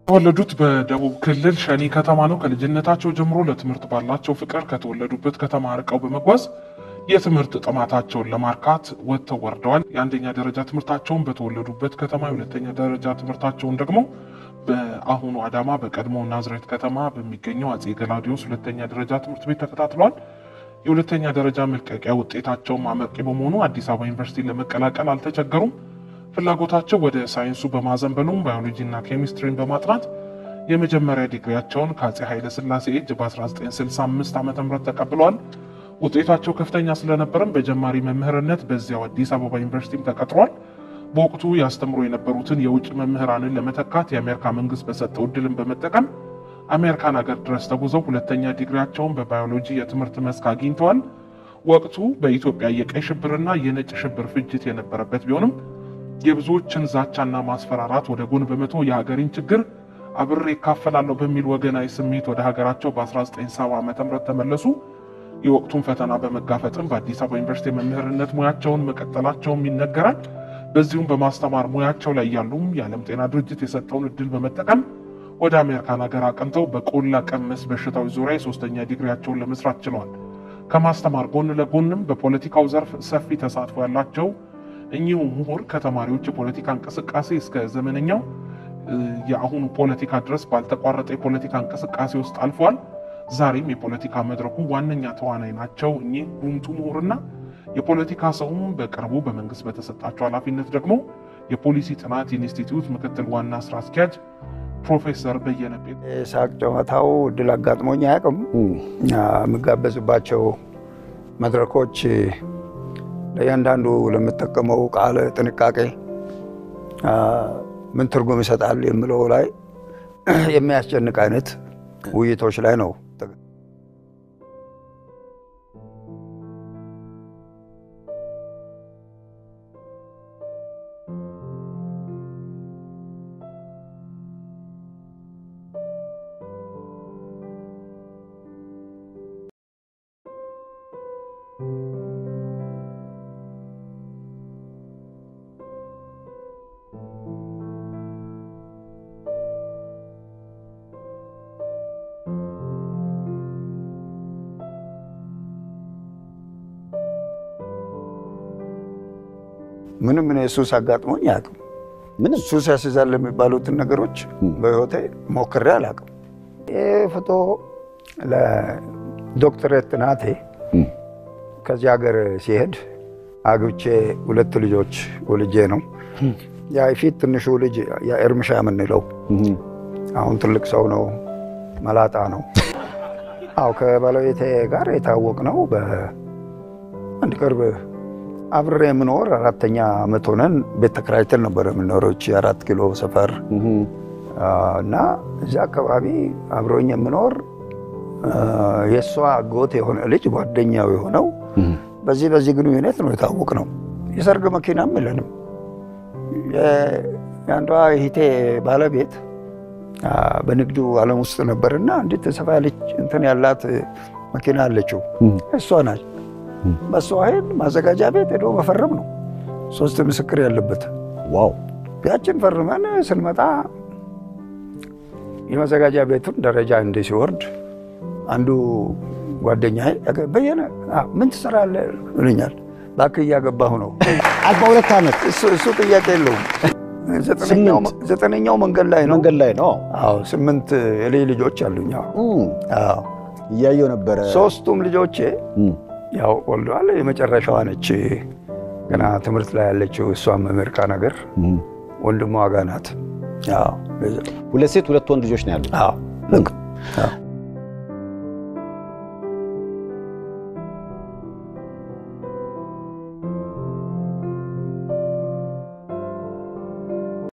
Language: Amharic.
የተወለዱት በደቡብ ክልል ሸኒ ከተማ ነው። ከልጅነታቸው ጀምሮ ለትምህርት ባላቸው ፍቅር ከተወለዱበት ከተማ ርቀው በመጓዝ የትምህርት ጥማታቸውን ለማርካት ወጥተው ወርደዋል። የአንደኛ ደረጃ ትምህርታቸውን በተወለዱበት ከተማ፣ የሁለተኛ ደረጃ ትምህርታቸውን ደግሞ በአሁኑ አዳማ በቀድሞ ናዝሬት ከተማ በሚገኘው አጼ ገላውዲዮስ ሁለተኛ ደረጃ ትምህርት ቤት ተከታትለዋል። የሁለተኛ ደረጃ መልቀቂያ ውጤታቸውም አመርቂ በመሆኑ አዲስ አበባ ዩኒቨርሲቲ ለመቀላቀል አልተቸገሩም። ፍላጎታቸው ወደ ሳይንሱ በማዘንበሉም ባዮሎጂና ኬሚስትሪን በማጥናት የመጀመሪያ ዲግሪያቸውን ከአጼ ኃይለ ሥላሴ እጅ በ1965 ዓ ም ተቀብለዋል። ውጤታቸው ከፍተኛ ስለነበረም በጀማሪ መምህርነት በዚያው አዲስ አበባ ዩኒቨርሲቲም ተቀጥሯል። በወቅቱ ያስተምሩ የነበሩትን የውጭ መምህራንን ለመተካት የአሜሪካ መንግስት በሰጠው እድልን በመጠቀም አሜሪካን ሀገር ድረስ ተጉዘው ሁለተኛ ዲግሪያቸውን በባዮሎጂ የትምህርት መስክ አግኝተዋል። ወቅቱ በኢትዮጵያ የቀይ ሽብርና የነጭ ሽብር ፍጅት የነበረበት ቢሆንም የብዙዎችን ዛቻና ማስፈራራት ወደ ጎን በመቶ የሀገሬን ችግር አብሬ እካፈላለሁ በሚል ወገናዊ ስሜት ወደ ሀገራቸው በ1970 ዓ ም ተመለሱ። የወቅቱን ፈተና በመጋፈጥም በአዲስ አበባ ዩኒቨርሲቲ የመምህርነት ሙያቸውን መቀጠላቸውም ይነገራል። በዚሁም በማስተማር ሙያቸው ላይ ያሉም የዓለም ጤና ድርጅት የሰጠውን እድል በመጠቀም ወደ አሜሪካን ሀገር አቅንተው በቆላ ቀመስ በሽታዎች ዙሪያ የሶስተኛ ዲግሪያቸውን ለመስራት ችለዋል። ከማስተማር ጎን ለጎንም በፖለቲካው ዘርፍ ሰፊ ተሳትፎ ያላቸው እኚሁ ምሁር ከተማሪዎች የፖለቲካ እንቅስቃሴ እስከ ዘመነኛው የአሁኑ ፖለቲካ ድረስ ባልተቋረጠ የፖለቲካ እንቅስቃሴ ውስጥ አልፈዋል። ዛሬም የፖለቲካ መድረኩ ዋነኛ ተዋናይ ናቸው። እኚህ ጉምቱ ምሁርና የፖለቲካ ሰውም በቅርቡ በመንግስት በተሰጣቸው ኃላፊነት ደግሞ የፖሊሲ ጥናት ኢንስቲትዩት ምክትል ዋና ስራ አስኪያጅ ፕሮፌሰር በየነ ጴጥ ሳቅ ጨዋታው እድል አጋጥሞኝ አያውቅም። የምጋበዝባቸው መድረኮች ለእያንዳንዱ ለምጠቀመው ቃል ጥንቃቄ ምን ትርጉም ይሰጣል የምለው ላይ የሚያስጨንቅ አይነት ውይይቶች ላይ ነው። ምንም እኔ ሱስ አጋጥሞኝ አያውቅም። ምንም ሱስ ያስይዛል የሚባሉትን ነገሮች በህይወቴ ሞክሬ አላውቅም። ይህ ፎቶ ለዶክትሬት ጥናቴ ከዚህ ሀገር ሲሄድ አግብቼ ሁለት ልጆች ወልጄ ነው። ያ ፊት ትንሹ ልጅ የእርምሻ የምንለው አሁን ትልቅ ሰው ነው፣ መላጣ ነው። አው ከባለቤቴ ጋር የታወቅ ነው በአንድ ቅርብ አብሬ የምኖር አራተኛ ዓመት ሆነን ቤት ተከራይተን ነበር የምኖረው እቺ አራት ኪሎ ሰፈር እና እዚያ አካባቢ አብሮኝ የምኖር የእሷ አጎት የሆነ ልጅ ጓደኛው የሆነው በዚህ በዚህ ግንኙነት ነው የታወቅ ነው። የሰርግ መኪናም የለንም። የአንዷ እህቴ ባለቤት በንግዱ ዓለም ውስጥ ነበርና አንዲት ሰፋ ያለች እንትን ያላት መኪና አለችው እሷ ናች። በእሷ ኃይል ማዘጋጃ ቤት ሄዶ መፈረም ነው። ሶስት ምስክር ያለበት ዋው ያችን ፈርመን ስንመጣ የመዘጋጃ ቤቱን ደረጃ እንዲህ ሲወርድ አንዱ ጓደኛ በየነ ምን ትሰራለህ ይለኛል። እባክህ እያገባሁ ነው። አርባ ሁለት ዓመት እሱ ጥያቄ የለውም። ዘጠነኛው መንገድ ላይ ነው። መንገድ ላይ ነው። አዎ ስምንት የልጅ ልጆች አሉኝ። አዎ እያየው ነበረ። ሶስቱም ልጆቼ ያው ወልደዋል። የመጨረሻዋ ነች ገና ትምህርት ላይ ያለችው እሷም አሜሪካ ነገር ወንድሟ ጋ ናት። ሁለት ሴት ሁለት ወንድ ልጆች ነው ያሉት።